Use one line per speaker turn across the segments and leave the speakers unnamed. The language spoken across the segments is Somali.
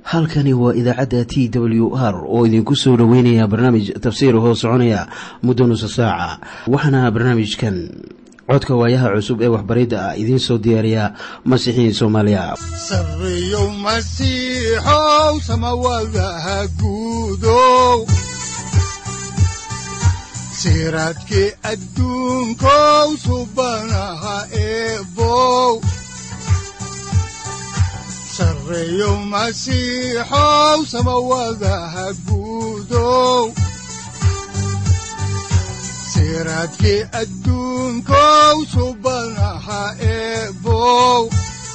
halkani waa idaacadda t w r oo idinku soo dhoweynaya barnaamij tafsiir hoo soconaya muddo nusa saaca waxaana barnaamijkan codka waayaha cusub ee waxbaridda ah idiin soo diyaariya masiixiin soomaaliya
sareyow masiixow samawadaha guudow siraadkii adduunkow subanaha eebow sareyow masiixow samawadaha guudow siraadkii adduunkow subanaha eebow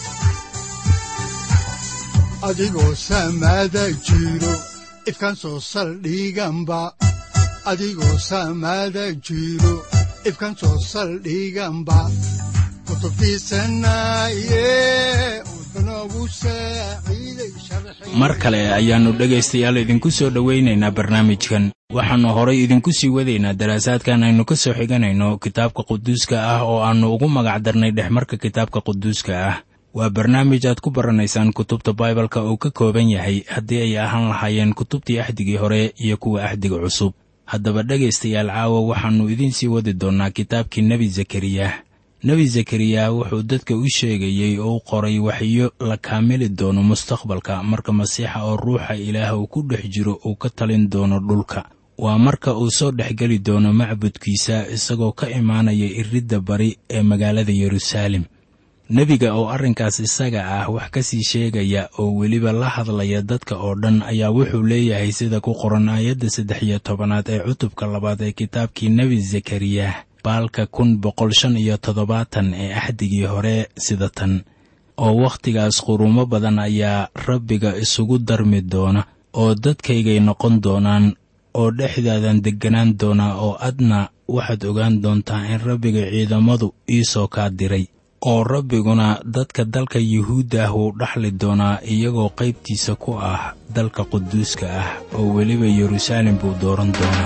adigoo samaada jiro ifkaan soo saldhiganba adigoo samaada jiro ifkaan soo saldhiganba kutubtiisanaye udanogu saaciiday
mar kale ayaannu dhegaystayaal idinku soo dhowaynaynaa barnaamijkan waxaannu horay idinku sii wadaynaa daraasaadkan aynu ka soo xiganayno kitaabka quduuska ah oo aannu ugu magacdarnay dhexmarka kitaabka quduuska ah waa barnaamij aad ku baranaysaan kutubta baibalka oo ka kooban yahay haddii ay ahaan lahaayeen kutubtii axdigii hore iyo kuwa axdiga cusub haddaba dhegaystayaal caawa waxaannu idiin sii wadi doonnaa kitaabkii nebi zakariya nebi zakariya wuxuu dadka u sheegayey oo u qoray waxyo la kaamili doono mustaqbalka marka masiixa oo ruuxa ilaah uu ku dhex jiro uu ka talin doono dhulka waa marka uu soo dhexgeli doono macbudkiisa isagoo ka imaanaya iridda bari ee magaalada yeruusaalem nebiga oo arrinkaas isaga ah wax ka sii sheegaya oo weliba la hadlaya dadka oo dhan ayaa wuxuu leeyahay sida ku qoran aayadda saddex iyo tobanaad ee cutubka labaad ee kitaabkii nebi zakariya baalka kun boqol shan iyo toddobaatan ee axdigii hore sida tan oo wakhtigaas qurumo badan ayaa rabbiga isugu darmi doona oo dadkaygay noqon doonaan oo dhexdaadan degganaan doonaa oo adna waxaad ogaan doontaa in rabbiga ciidamadu iisoo kaa diray oo rabbiguna dadka dalka yuhuudda ah wuu dhaxli doonaa iyagoo qaybtiisa ku ah dalka quduuska ah oo weliba yeruusaalem buu dooran doonaa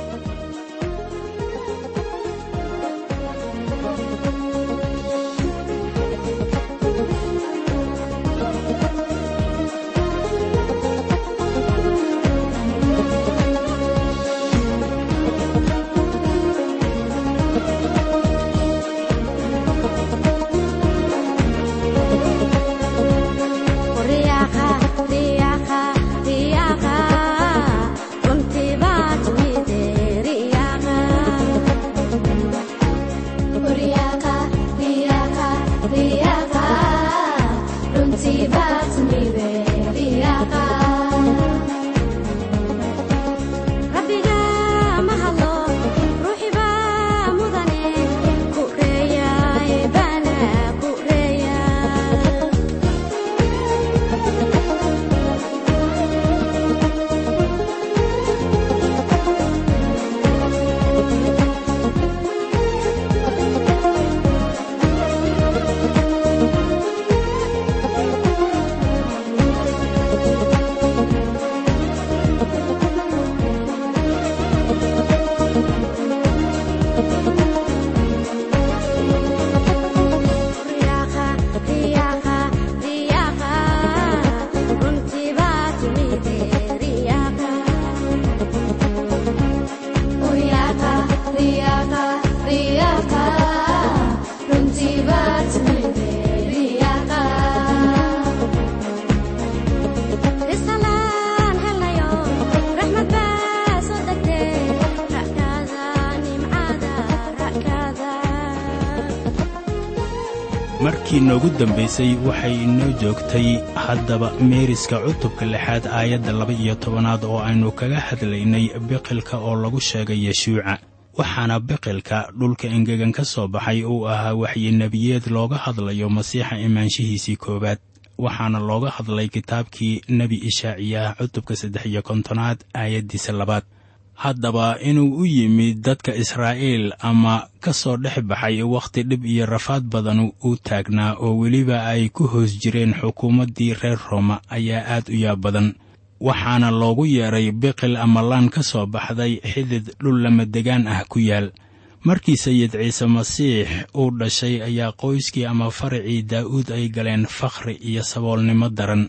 markii noogu dambaysay waxay inoo joogtay haddaba meeriska cutubka lixaad aayadda laba iyo tobanaad oo aynu kaga hadlaynay biqilka oo lagu sheegay yeshuuca waxaana biqilka dhulka engegan ka soo baxay uu ahaa waxyinebiyeed looga hadlayo masiixa imaanshihiisii koowaad waxaana looga hadlay kitaabkii nebi ishaaciya cutubka saddex iyo kontonaad aayaddiisa labaad haddaba inuu u yimid dadka israa'iil ama ka soo dhex baxay wakhti dhib iyo rafaad badan u taagnaa oo weliba ay ku hoos jireen xukuumaddii reer rooma ayaa aad u yaab badan waxaana loogu yeedhay biqil ama laan ka soo baxday xidid dhul lamadegaan ah ku yaal markii sayid ciise masiix uu dhashay ayaa qoyskii ama faracii daa'uud ay galeen fakhri iyo saboolnimo daran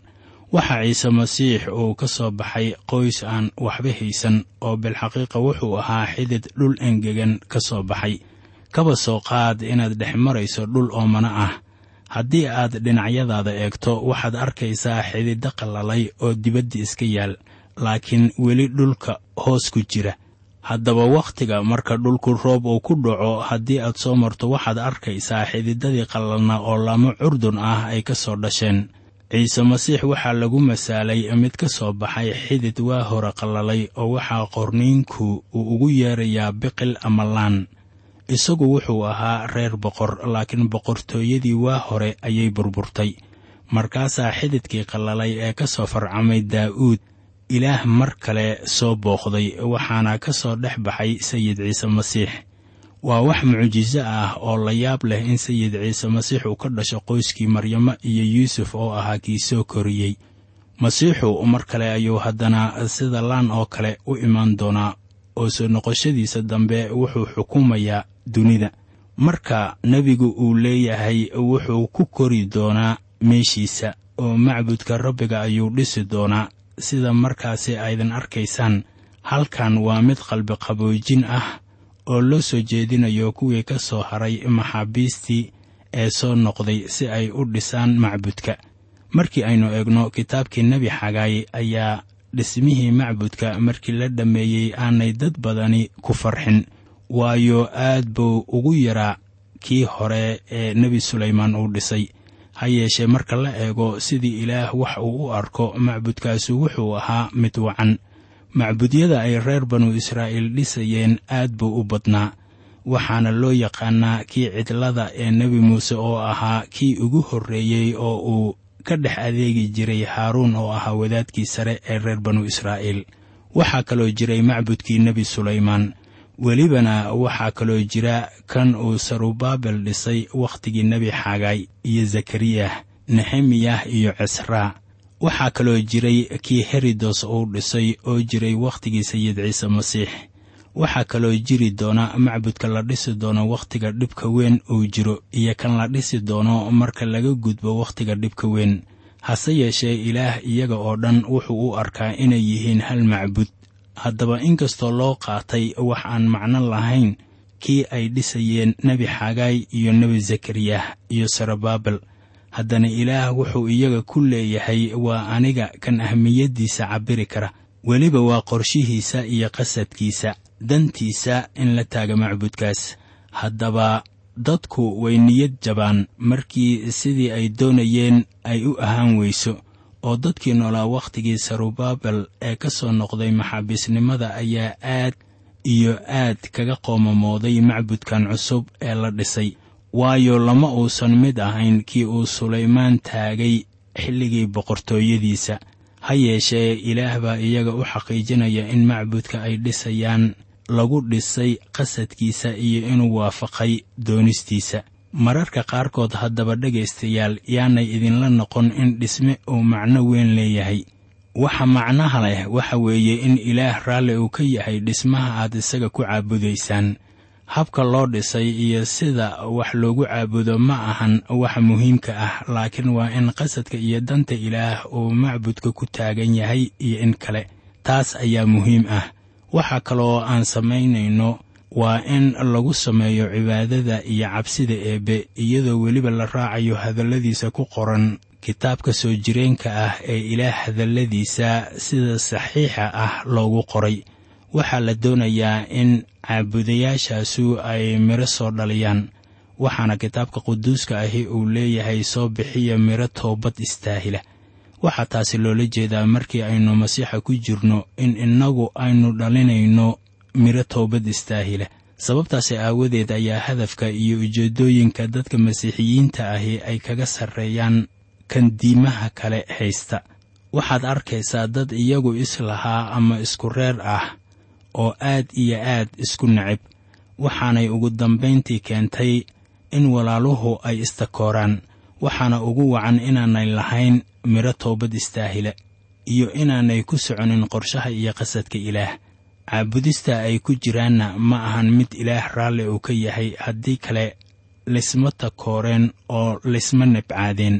waxaa ciise masiix uu ka soo baxay qoys aan waxba haysan oo bilxaqiiqa wuxuu ahaa xidid dhul engegan ka soo baxay kaba soo qaad inaad dhex marayso dhul oomana ah haddii aad dhinacyadaada eegto waxaad arkaysaa xididdo qallalay oo dibadda iska yaal laakiin weli dhulka hoos ku jira haddaba wakhtiga marka dhulku roob uu ku dhaco haddii aad soo marto waxaad arkaysaa xididadii qallalna oo laamo curdun ah ay ka soo dhasheen ciise masiix waxaa lagu masaalay mid ka soo baxay xidid waa hore qallalay oo waxaa qorniinku uu ugu yeerayaa biqil ama laan isagu wuxuu ahaa reer boqor laakiin boqortooyadii waa hore ayay burburtay markaasaa xididkii qallalay ee ka soo farcamay daa'uud ilaah mar kale soo booqday waxaana ka soo dhex baxay sayid ciise masiix waa wax mucjiso ah oo la yaab leh in sayid ciise masiix uu ka dhasho qoyskii maryamo iyo yuusuf oo ahaa kii soo koriyey masiixu mar kale ayuu haddana sida laan oo kale u imaan doonaa oo soo noqoshadiisa dambe wuxuu xukumayaa dunida marka nebigu uu leeyahay wuxuu ku kori doonaa meeshiisa oo macbudka rabbiga ayuu dhisi doonaa sida markaasi aydan arkaysaan halkan waa mid qalbi qaboojin ah oo loo soo jeedinayo kuwii ka soo haray maxaabiistii ee soo noqday si ay u dhisaan macbudka markii aynu eegno kitaabkii nebi xagaay ayaa dhismihii macbudka markii la dhammeeyey aanay dad badani ku farxin waayo aad buu ugu yaraa kii hore ee nebi sulaymaan uu dhisay ha yeeshee marka la eego sidii ilaah wax uu u arko macbudkaasu wuxuu ahaa mid wacan macbudyada ay reer banu israa'iil dhisayeen aad buu u badnaa waxaana loo yaqaanaa kii cidlada ee nebi muuse oo ahaa kii ugu horreeyey oo uu ka dhex adeegi jiray haaruun oo ahaa wadaadkii sare ee reer banu israa'iil waxaa kaloo jiray macbudkii nebi sulaymaan welibana waxaa kaloo jira kan uu sarubaabel dhisay wakhtigii nebi xagaay iyo zakariyah nehemiyah iyo cesraa waxaa kaloo jiray kii herodos uu dhisay oo jiray wakhtigii sayid ciise masiix waxaa kaloo jiri doona macbudka la dhisi doono wakhtiga dhibka weyn uu jiro iyo kan la dhisi doono marka laga gudbo wakhtiga dhibka weyn hase yeeshee ilaah iyaga oo dhan wuxuu u arkaa inay yihiin hal macbud haddaba inkastoo loo qaatay wax aan macno lahayn kii ay dhisayeen nebi xagaay iyo nebi zakariyah iyo sarabaabel haddana ilaah wuxuu iyaga ku leeyahay waa aniga kan ahmiyaddiisa cabbiri kara weliba waa qorshihiisa iyo qasadkiisa dantiisa in la taaga macbudkaas haddaba dadku way niyad jabaan markii sidii ay doonayeen ay u ahaan weyso oo dadkii noolaa wakhtigii sarubaabel ee ka soo noqday maxaabiisnimada ayaa aad iyo aad kaga qoomamooday macbudkan cusub ee la dhisay waayo lama uusan mid ahayn kii uu sulaymaan taagay xilligii boqortooyadiisa ha yeeshee ilaah baa iyaga u xaqiijinaya in macbudka ay dhisayaan lagu dhisay qasadkiisa iyo inuu waafaqay doonistiisa mararka qaarkood haddaba dhegaystayaal yaanay idinla noqon in dhisme uu macno weyn leeyahay waxa macnaha leh waxa weeye in ilaah raalli uu ka yahay dhismaha aad isaga ku caabudaysaan habka loo dhisay iyo sida wax loogu caabudo ma ahan waxa muhiimka ah laakiin waa in qasadka iyo danta ilaah uu macbudka ku taagan yahay iyo in kale taas ayaa muhiim ah waxa kaloo aan samaynayno waa in lagu sameeyo cibaadada iyo cabsida eebbe iyadoo weliba la raacayo hadalladiisa ku qoran kitaabka soo jireenka ah ee ilaah hadalladiisa sida saxiixa ah loogu qoray waxaa la doonayaa in caabudayaashaasu ay midho soo dhaliyaan waxaana kitaabka quduuska ahi uu leeyahay soo bixiya midho toobad istaahila waxaa taasi loola jeedaa markii aynu masiixa ku jirno in innagu aynu dhalinayno midho toobad istaahila sababtaasi aawadeed ayaa hadafka iyo ujeeddooyinka dadka masiixiyiinta ahi ay kaga sarreeyaan kan diimaha kale haysta waxaad arkaysaa dad iyagu islahaa ama isku reer ah oo aad iyo aad isku necib waxaanay ugu dambayntii keentay in walaaluhu ay istakooraan waxaana ugu wacan inaanay lahayn midho toobad istaahila iyo inaanay ku soconin qorshaha iyo qasadka ilaah caabudista ay ku jiraanna ma ahan mid ilaah raalli uu ka yahay haddii kale lisma takooreen oo lisma nabcaadeen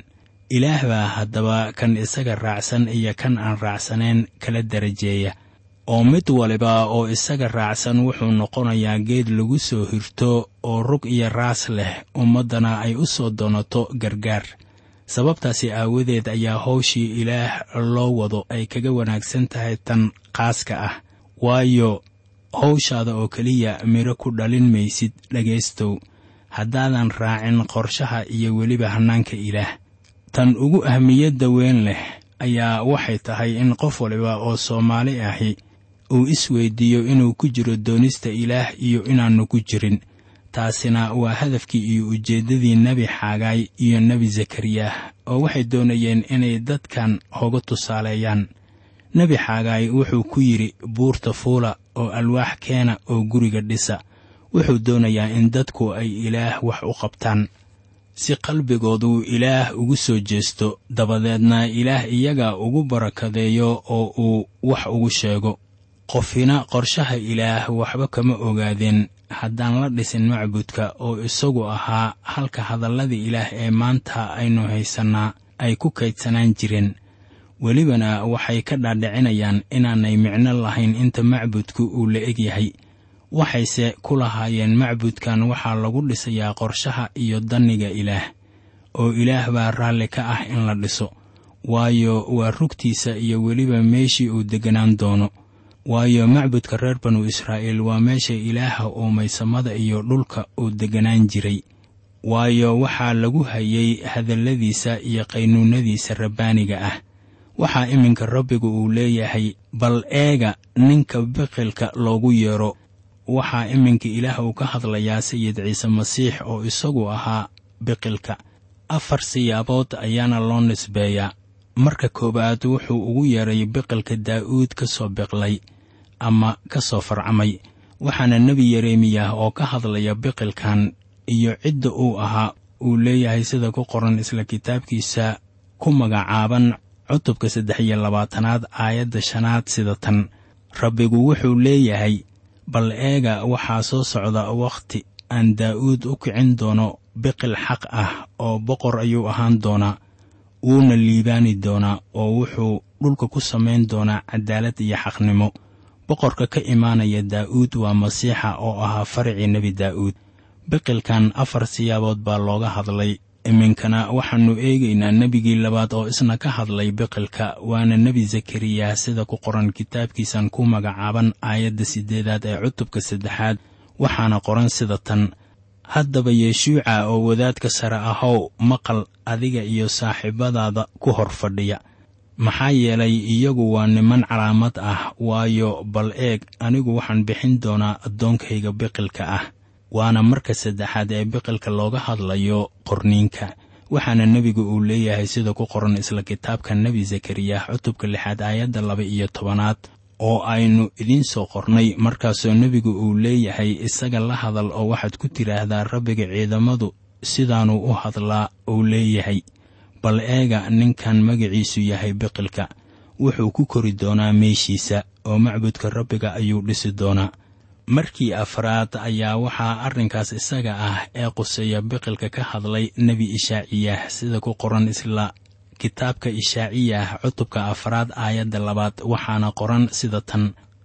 ilaah baa haddaba kan isaga raacsan iyo kan aan raacsanayn kala darajeeya oo mid waliba oo isaga raacsan wuxuu noqonayaa geed lagu soo hirto oo rug iyo raas leh ummaddana ay u soo doonato gargaar sababtaasi aawadeed ayaa hawshii ilaah loo wado ay kaga wanaagsan tahay tan qaaska ah waayo hawshaada oo keliya midho ku dhalin maysid dhegaystow haddaadan raacin qorshaha iyo weliba hannaanka ilaah tan ugu ahmiyadda weyn leh ayaa waxay tahay in qof waliba oo soomaali ahi uu isweydiiyo inuu ku jiro doonista ilaah iyo inaannu ku jirin taasina waa hadafkii iyo ujeeddadii nebi xaagaay iyo nebi zakariyah oo waxay doonayeen inay dadkan hoga tusaaleeyaan nebi xaagaay wuxuu ku yidhi buurta fuula oo alwaax keena oo guriga dhisa wuxuu doonayaa in dadku ay ilaah wax u qabtaan si qalbigoodu ilaah ugu soo jeesto dabadeedna ilaah iyaga ugu barakadeeyo oo uu wax ugu sheego qofina qorshaha ilaah waxba kama ogaadeen haddaan la dhisin macbudka oo isagu ahaa halka hadallada ilaah ee maanta aynu haysannaa ay ku kaydsanaan jireen welibana waxay ka dhaadhicinayaan inaanay micno lahayn inta macbudku uu la eg yahay waxayse ku lahaayeen macbudkan waxaa lagu dhisayaa qorshaha iyo danniga ilaah oo ilaah baa raalli ka ah in la dhiso waayo waa rugtiisa iyo weliba meeshii uu degganaan doono waayo macbudka reer banu israa'iil waa meesha ilaaha uumay samada iyo dhulka uu degganaan jiray waayo waxaa lagu hayay hadalladiisa iyo qaynuunnadiisa rabbaaniga ah waxaa iminka rabbigu uu leeyahay bal eega ninka biqilka loogu yeedho waxaa iminka ilaah uu ka hadlayaa sayid ciise masiix oo isagu ahaa biqilka afar siyaabood ayaana loo nisbeeyaa marka koowaad wuxuu ugu yeedhay biqilka daa'uud ka soo biqlay ama ka soo farcamay waxaana nebi yeremiyah oo ka hadlaya biqilkan iyo cidda uu ahaa uu leeyahay sida ku qoran isla kitaabkiisa ku magacaaban cutubka saddex iyo labaatanaad aayadda shanaad sida tan rabbigu wuxuu leeyahay bal eega waxaa soo socda wakhti aan daa'uud u kicin doono biqil xaq ah oo boqor ayuu ahaan doonaa wuuna liibaani doonaa oo wuxuu dhulka ku samayn doonaa cadaalad iyo xaqnimo boqorka ka imaanaya daa'uud waa masiixa oo ahaa faricii nebi daa'uud biqilkan afar siyaabood baa looga hadlay iminkana waxaannu eegaynaa nebigii labaad oo isna ka hadlay biqilka waana nebi zakariya sida ku qoran kitaabkiisan ku magacaaban aayadda siddeedaad ee cutubka saddexaad waxaana qoran sida tan haddaba yeeshuuca oo wadaadka sare ahow maqal adiga iyo saaxiibadaada ku hor fadhiya maxaa yeelay iyagu waa niman calaamad ah waayo bal eeg anigu waxaan bixin doonaa addoonkayga biqilka ah waana marka saddexaad ee biqilka looga hadlayo qorniinka waxaana nebigu uu leeyahay sida ku qoran isla kitaabka nebi zakariyah cutubka lixaad aayadda laba iyo tobanaad oo aynu idiin soo qornay markaasoo nebigu uu leeyahay isaga la hadal oo waxaad ku tidhaahdaa rabbiga ciidamadu sidaanuu u hadlaa uu leeyahay bal eega ninkan magaciisu yahay biqilka wuxuu ku kori doonaa meeshiisa oo macbudka rabbiga ayuu dhisi doonaa markii afraad ayaa waxaa arrinkaas isaga ah ee quseeya biqilka ka hadlay nebi ishaaciyah sida ku qoran isla kitaabka ishaaciyah cutubka afraad aayadda labaad waxaana qoran sida tan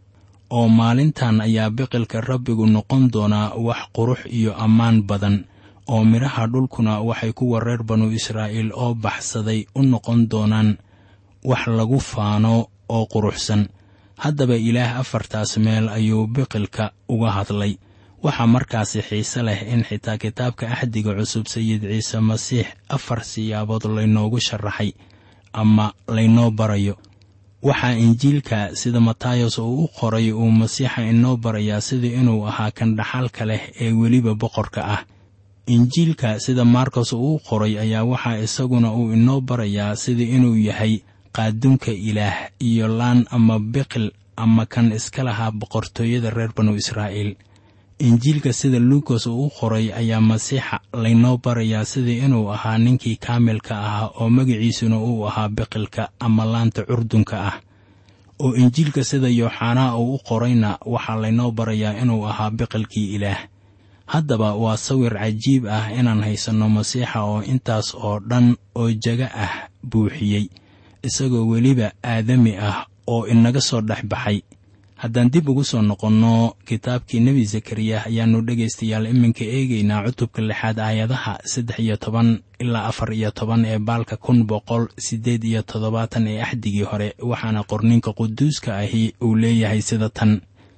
oo maalintan ayaa biqilka rabbigu noqon doonaa wax qurux iyo ammaan badan oo midhaha dhulkuna waxay kuwa reer banu israa'iil oo baxsaday u noqon doonaan wax lagu faano oo quruxsan haddaba ilaah afartaas meel ayuu biqilka uga hadlay waxaa markaasi xiise leh in xitaa kitaabka axdiga cusub sayid ciise masiix afar siyaabood laynoogu sharaxay ama laynoo barayo waxaa injiilka sida matayos uu u qoray uu masiixa inoo barayaa sida inuu ahaa kan dhaxalka leh ee weliba boqorka ah injiilka sida markos uu u qoray ayaa waxaa isaguna uu inoo barayaa sida inuu yahay qaaduunka ilaah iyo laan ama biqil ama kan iska lahaa boqortooyada reer banu israa'iil injiilka sida luukas uu u qoray ayaa masiixa laynoo barayaa sida inuu ahaa ninkii kaamilka ahaa oo magaciisuna uu ahaa biqilka ama laanta curdunka ah oo injiilka sida yooxanaa uu u qorayna waxaa laynoo barayaa inuu ahaa biqilkii ilaah haddaba waa sawir cajiib ah inaan haysanno masiixa oo intaas oo dhan oo jaga ah buuxiyey isagoo weliba aadami ah oo inaga soo dhex baxay haddaan dib ugu soo noqonno kitaabkii nebi zakariya ayaannu dhegaystayaal iminka eegaynaa cutubka lixaad aayadaha saddex iyo toban ilaa afar iyo toban ee baalka kun boqol siddeed iyo toddobaatan ee axdigii hore waxaana qorninka quduuska ahi uu leeyahay sida tan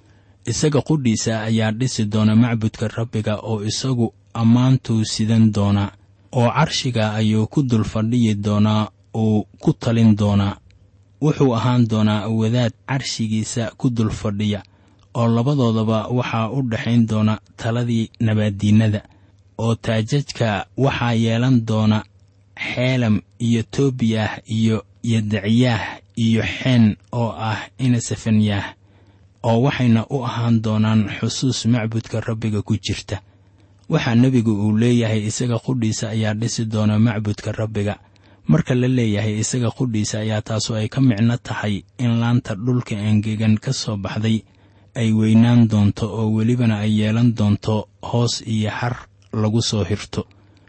isaga qudhiisa ayaa dhisi doona macbudka rabbiga oo isagu ammaantuu sidan doona oo carshiga ayuu ku dul fadhiyi doonaa uu ku talin doonaa wuxuu ahaan doonaa wadaad carshigiisa ku dul fadhiya oo labadoodaba waxaa u dhexayn doona taladii nabaaddiinnada oo taajajka waxaa yeelan doona xeelam iyo toobiyah iyo yadaciyaah iyo xeen oo ah inasafanyah oo waxayna u ahaan doonaan xusuus macbudka rabbiga ku jirta waxaa nebigu uu leeyahay isaga qudhiisa ayaa dhisi doona macbudka rabbiga marka la leeyahay isaga qudhiisa ayaa taasu ay ka micno tahay in laanta dhulka engegan ka soo baxday ay weynaan doonto oo welibana ay yeelan doonto hoos iyo har lagu soo hirto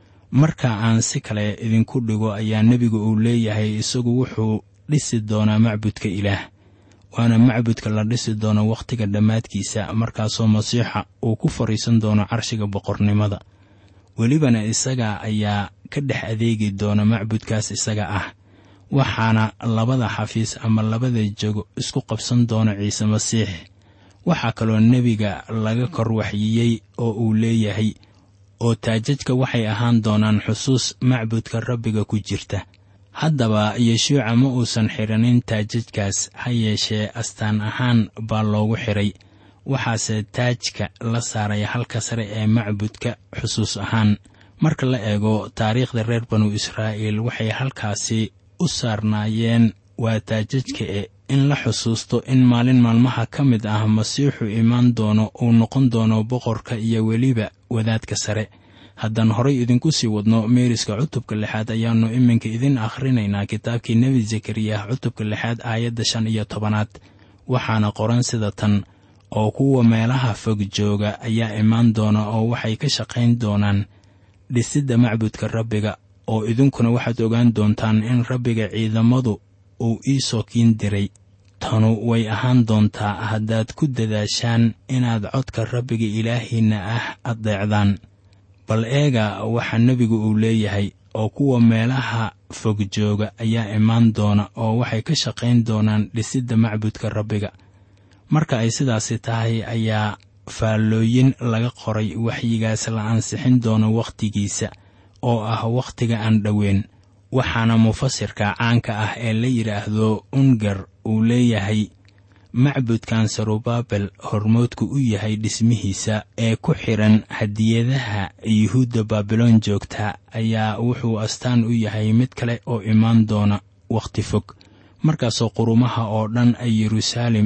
marka aan si kale idinku dhigo ayaa nebigu uu leeyahay isagu wuxuu dhisi doonaa macbudka ilaah waana macbudka la dhisi doono wakhtiga dhammaadkiisa markaasoo masiixa uu ku fadhiisan doono carshiga boqornimada welibana isaga ayaa ka dhex adeegi doona macbudkaas isaga ah waxaana labada xafiis ama labada jego isku qabsan doona ciise masiix waxaa kaloo nebiga laga kor waxyiyey oo uu leeyahay oo taajajka waxay ahaan doonaan xusuus macbudka rabbiga ku jirta haddaba yeshuuca ma uusan xidhanin taajajkaas ha yeeshee astaan ahaan baa loogu xidhay waxaase taajka la saaray halka sare ee macbudka xusuus ahaan marka la eego taariikhda reer banu israa'iil waxay halkaasi u saarnaayeen waa taajajka e in la xusuusto in maalin maalmaha ka mid ah masiixu imaan doono uu noqon doono boqorka iyo weliba wadaadka sare haddaan horay idinku sii wadno meeriska cutubka lixaad ayaannu iminka idin akhrinaynaa kitaabkii nebi zakariya cutubka lixaad aayadda shan iyo tobanaad waxaana qoran sida tan oo kuwa meelaha fog jooga ayaa imaan doona oo waxay ka shaqayn doonaan dhisidda macbudka rabbiga oo idinkuna waxaad ogaan doontaan in rabbiga ciidamadu uu ii soo kiin diray tanu way ahaan doontaa haddaad ku dadaashaan inaad codka rabbiga ilaahiinna ah addeecdaan bal eega waxaa nebigu uu leeyahay oo kuwa meelaha fog jooga ayaa imaan doona oo waxay ka shaqayn doonaan dhisidda macbudka rabbiga marka ay sidaasi tahay ayaa faallooyin laga qoray waxyigaas la ansixin doono wakhtigiisa oo ah wakhtiga aan dhoweyn waxaana mufasirka caanka ah ee la yidhaahdo ungar uu leeyahay macbudkan sarubabel hormoodku u yahay dhismihiisa ee ku xidhan hadiyadaha yuhuudda baabiloon joogta ayaa wuxuu astaan u yahay mid kale oo imaan doona wakhti fog markaasoo qurumaha oo dhan ay yeruusaalem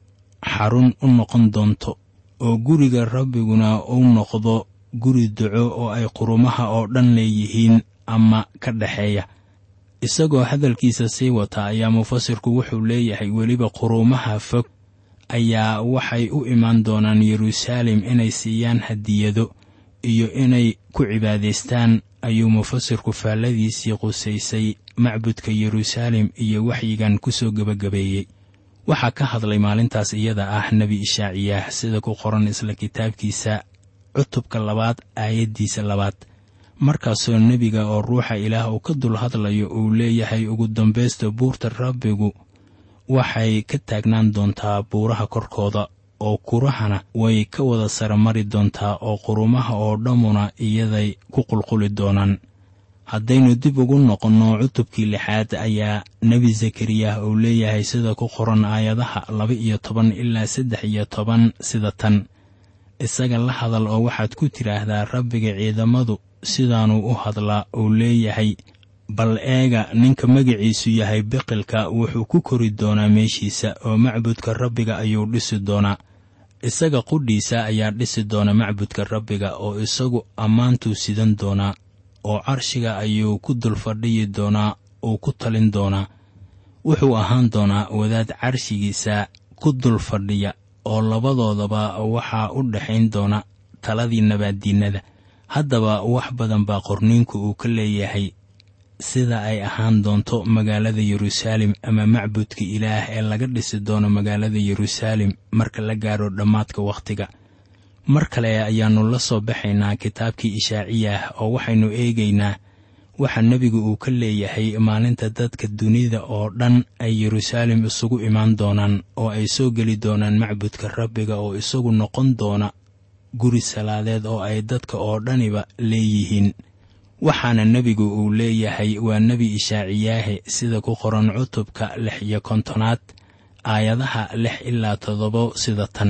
xarun u noqon doonto oo guriga rabbiguna uu noqdo guri duco oo ay qurumaha oo dhan leeyihiin ama ka dhexeeya isagoo hadalkiisa sii wata ayaa mufasirku wuxuu leeyahay weliba quruumaha fog ayaa waxay u imaan doonaan yeruusaalem inay siiyaan hadiyado iyo inay ku cibaadaystaan ayuu mufasirku faalladiisii qusaysay macbudka yeruusaalem iyo waxyigan ku soo gebagabeeyey waxaa ka hadlay maalintaas iyada ah nebi ishaaciyaah sida ku qoran isla kitaabkiisa cutubka labaad aayaddiisa labaad markaasoo nebiga oo ruuxa ilaah uu ka dul hadlayo uu leeyahay ugu dambaysta buurta rabbigu waxay ka taagnaan doontaa buuraha korkooda oo kurahana way ka wada saramari doontaa oo qurumaha oo dhammuna iyaday ku qulquli doonaan haddaynu dib ugu noqonno cutubkii lixaad ayaa nebi zakariyah uu leeyahay sida ku qoran aayadaha laba iyo toban ilaa saddex iyo toban sida tan isaga la hadal oo waxaad ku tidhaahdaa rabbiga ciidamadu sidaanuu u hadlaa uu leeyahay bal eega ninka magaciisu yahay biqilka wuxuu ku kori doonaa meeshiisa oo macbudka rabbiga ayuu dhisi doonaa isaga qudhiisa ayaa dhisi doona macbudka rabbiga oo isagu ammaantuu sidan doonaa oo carshiga ayuu ku dul fadhiyi doonaa uu ku talin doonaa wuxuu ahaan doonaa wadaad carshigiisa ku dul fadhiya oo labadoodaba waxaa u dhexayn doona taladii nabaaddiinnada haddaba wax badan baa qorniinku uu ka leeyahay sida ay ahaan doonto magaalada yeruusaalem ama macbudka ilaah ee laga dhisi doono magaalada yeruusaalem marka la gaaro dhammaadka wakhtiga mar kale ayaannu la soo baxaynaa kitaabkii ishaaciyah oo waxaynu eegaynaa waxa nebigu uu ka leeyahay maalinta dadka dunida oo dhan ay yeruusaalem isugu imaan doonaan oo ay soo geli doonaan macbudka rabbiga oo isagu noqon doona guri salaadeed oo ay dadka oo dhaniba leeyihiin waxaana nebigu uu leeyahay waa nebi ishaaciyaahe sida ku qoran cutubka lix iyo kontonaad aayadaha lix ilaa toddobo sida tan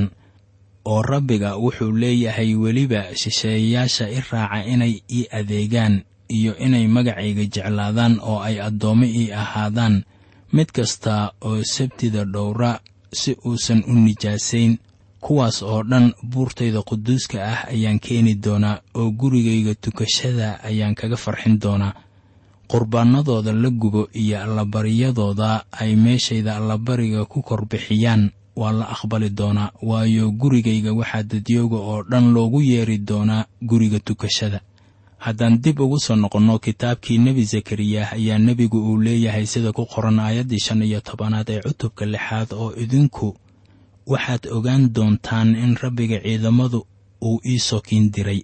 oo rabbiga wuxuu leeyahay weliba shisheeyayaasha i raaca inay ii adeegaan iyo inay magacayga jeclaadaan oo ay addoommo ii ahaadaan mid kasta oo sabtida dhowra si uusan u nijaasayn kuwaas oo dhan buurtayda quduuska ah ayaan keeni doonaa oo gurigayga tukashada ayaan kaga farxin doonaa qurbaanadooda la gubo iyo allabaryadooda ay meeshayda allabariga ku korbixiyaan waa la aqbali doonaa waayo gurigayga waxaa dadyooga oo dhan loogu yeeri doonaa guriga tukashada haddaan dib ugu soo noqonno kitaabkii nebi zakariyah ayaa nebigu uu leeyahay sida ku qoran aayaddii shan iyo tobanaad ee cutubka lixaad oo idinku waxaad ogaan doontaan in rabbiga ciidamadu uu ii sokiin diray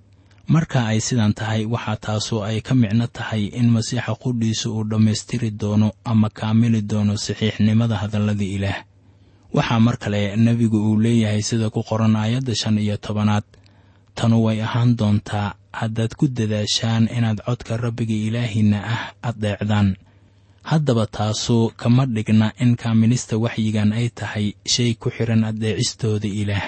marka ay sidan tahay waxaa taasu ay ka micno tahay in masiixa qudhiisu uu dhammaystiri doono ama kaamili doono saxiixnimada hadallada ilaah waxaa mar kale nebigu uu leeyahay sida ku qoran aayadda shan iyo tobanaad tanu way ahaan doontaa haddaad ku dadaashaan inaad codka rabbiga ilaahiinna ah addeecdaan haddaba taasu kama dhigna in kaamilista waxyigan ay tahay shay ku xidhan addeecistooda ilaah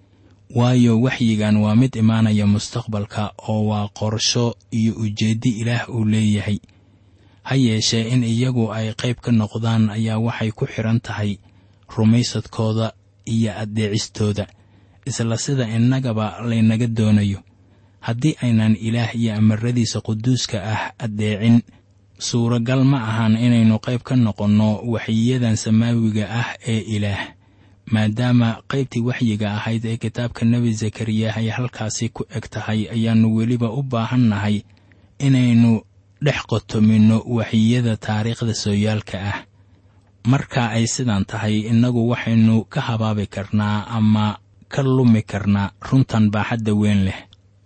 waayo waxyigan waa mid imaanaya mustaqbalka oo waa qorsho iyo ujeeddo ilaah uu leeyahay ha yeeshee in iyagu ay qayb ka noqdaan ayaa waxay ku xidhan tahay rumaysadkooda iyo addeecistooda isla sida innagaba laynaga doonayo haddii aynan ilaah iyo amaradiisa quduuska ah addeecin suuragal ma ahan inaynu qayb ka noqonno waxyiyadan samaawiga ah ee ilaah maadaama qaybtii waxyiga ahayd ee kitaabka nebi zakariyah ay halkaasi ku eg tahay ayaannu weliba u baahannahay inaynu dhex qotominno waxyiyada taariikhda sooyaalka ah marka ay sidan tahay innagu waxaynu ka habaabi karnaa ama ka lumi karnaa runtan baaxadda weyn leh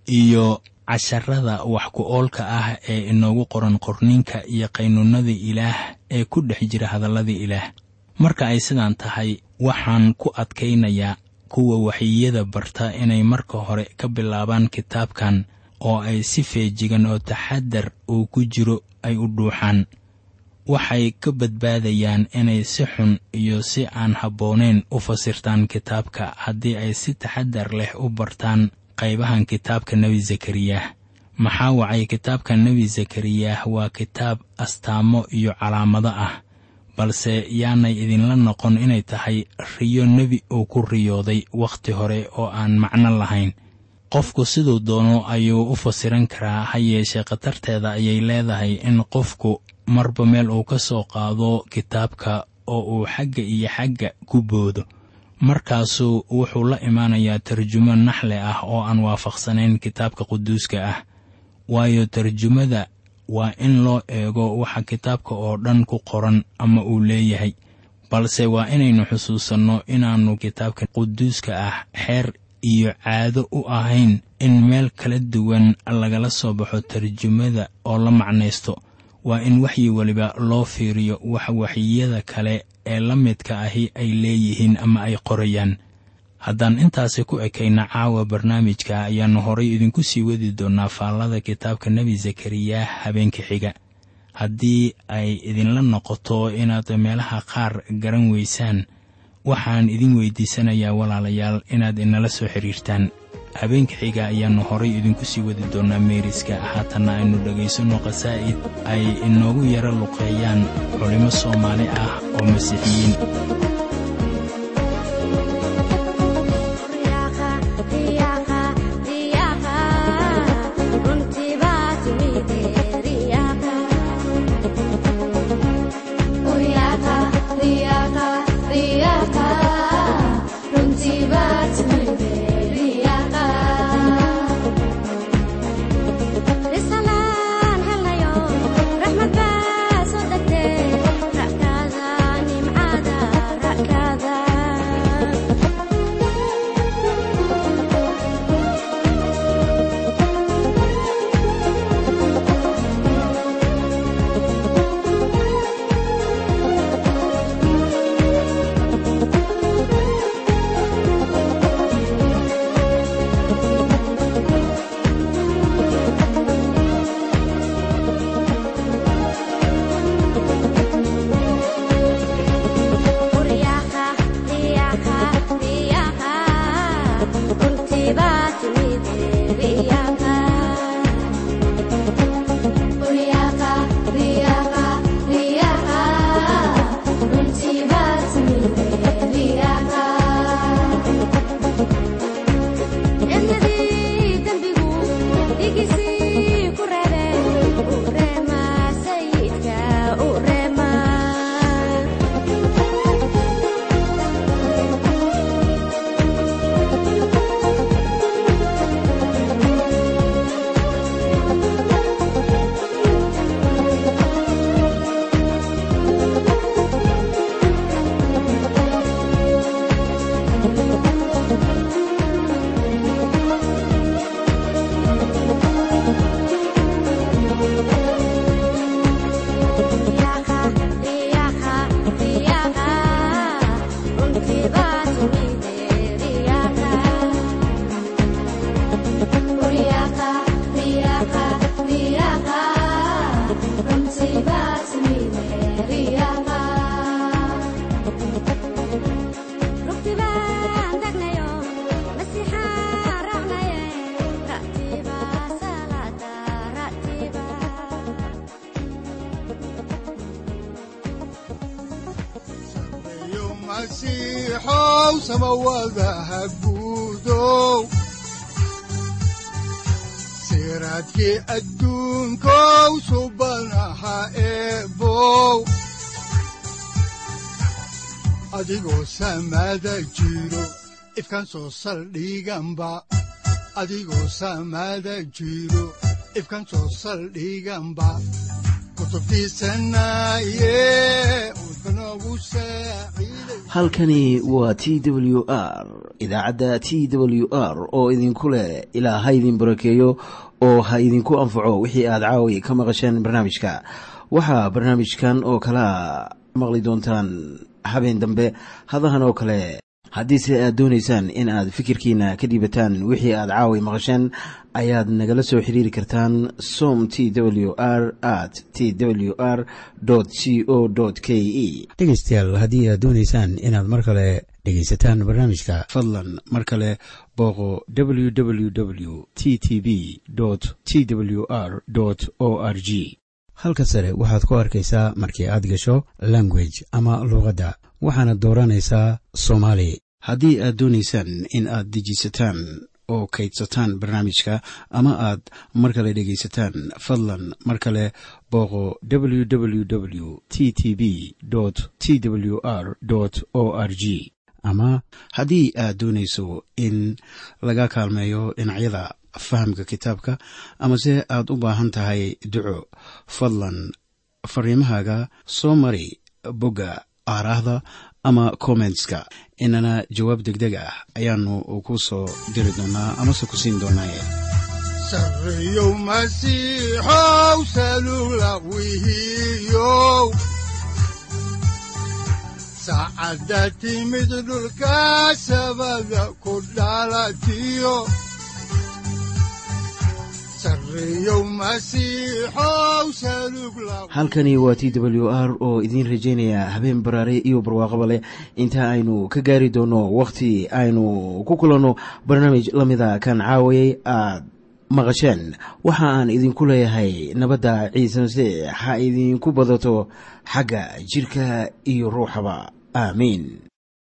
iyo casharada wax ku oolka ah ee inoogu qoran qorninka iyo qaynuunnada ilaah ee ku dhex jira hadallada ilaah marka ay sidan tahay waxaan ku adkaynayaa kuwa waxyiyada barta inay marka hore ka bilaabaan kitaabkan oo ay si feejigan oo taxadar uu ku jiro ay u dhuuxaan waxay ka badbaadayaan inay si xun iyo si aan habboonayn u fasirtaan kitaabka haddii ay si taxadar leh u bartaan qaybahan kitaabka nebi zakariyah maxaa wacay kitaabka nebi zakariyah waa kitaab astaamo iyo calaamado ah balse yaanay idinla noqon inay tahay riyo nebi uu ku riyooday wakhti hore oo aan macno lahayn qofku siduu doono ayuu u fasiran karaa ha yeeshee khatarteeda ayay leedahay in qofku marba meel uu ka soo qaado kitaabka oo uu xagga iyo xagga ku boodo markaasuu wuxuu la imaanayaa tarjumo naxle ah oo aan waafaqsanayn kitaabka quduuska ah waayo tarjumada waa in loo eego waxa kitaabka oo dhan ku qoran ama uu leeyahay balse waa inaynu xusuusanno inaannu kitaabka quduuska ah xeer iyo caado u ahayn in meel kala duwan lagala soo baxo tarjumada oo la macnaysto waa in waxyi weliba loo fiiriyo wax waxyiyada kale ee la midka ahi ay leeyihiin ama ay qorayaan haddaan intaasi ku ekayna caawa barnaamijka ayaannu horay idinku sii wadi doonnaa faallada kitaabka nebi zakariyah habeenka xiga haddii ay idinla noqoto inaad meelaha qaar garan weysaan waxaan idin weydiisanayaa walaalayaal inaad inala soo xidhiirtaan habeenka xiga ayaannu horay idinku sii wadi doonnaa meeriska haatanna aynu dhegaysanno khasaa'id ay inoogu yaro luqeeyaan culimmo soomaali ah oo masiixiyiin
Runtii baad timid
sareeyo masiixow samawadaha guudow siraadkii adduunkow subanaha eebow adigoo samada jiro ifkan soo saldhiganba adigoo samada jiro ifkan soo saldhiganba kutubtiisanaye udbanogu saaciiday
halkani waa t w r idaacadda t w r oo idinku leh ilaa ha idin barakeeyo oo ha idinku anfaco wixii aad caawi ka maqasheen barnaamijka waxaa barnaamijkan oo kalea maqli doontaan habeen dambe hadahan oo kale haddiise aad doonaysaan in aad fikirkiina ka dhiibataan wixii aad caawi maqasheen ayaad nagala soo xiriiri kartaan som t w r at t w r c o k e
dhegaystayaal haddii aad doonaysaan inaad mar kale dhegaysataan barnaamijka
fadlan mar kale booqo www t t b t w r o r g
halka sare waxaad ku arkaysaa markii aad gasho language ama luuqadda waxaana dooranaysaa soomaali
haddii aad doonaysaan in aad dejisataan oo kaydsataan barnaamijka ama aad mar kale dhegaysataan fadlan mar kale booqo www t t b t w r o r g
ama
haddii aad doonayso in laga kaalmeeyo dhinacyada fahamka kitaabka amase aad u baahan tahay duco fadlan fariimahaaga soo mari bogga aaraahda ama kommentska inana jawaab degdeg ah ayaanu ku soo diri doonaa amase ku siin doonaaye
sareeyow masiixow salula wihiyow saacadda timid dhulka sabada ku dhalatiyo sareeyow masiixow salug la
halkani waa t w r oo idiin rajaynaya habeen baraare iyo barwaaqaba leh inta aynu ka gaari doono wakhti aynu ku kulanno barnaamij la mida kan caawayay aad maqasheen waxa aan idinku leeyahay nabadda ciise masiix ha idinku badato xagga jirka iyo ruuxaba aamiin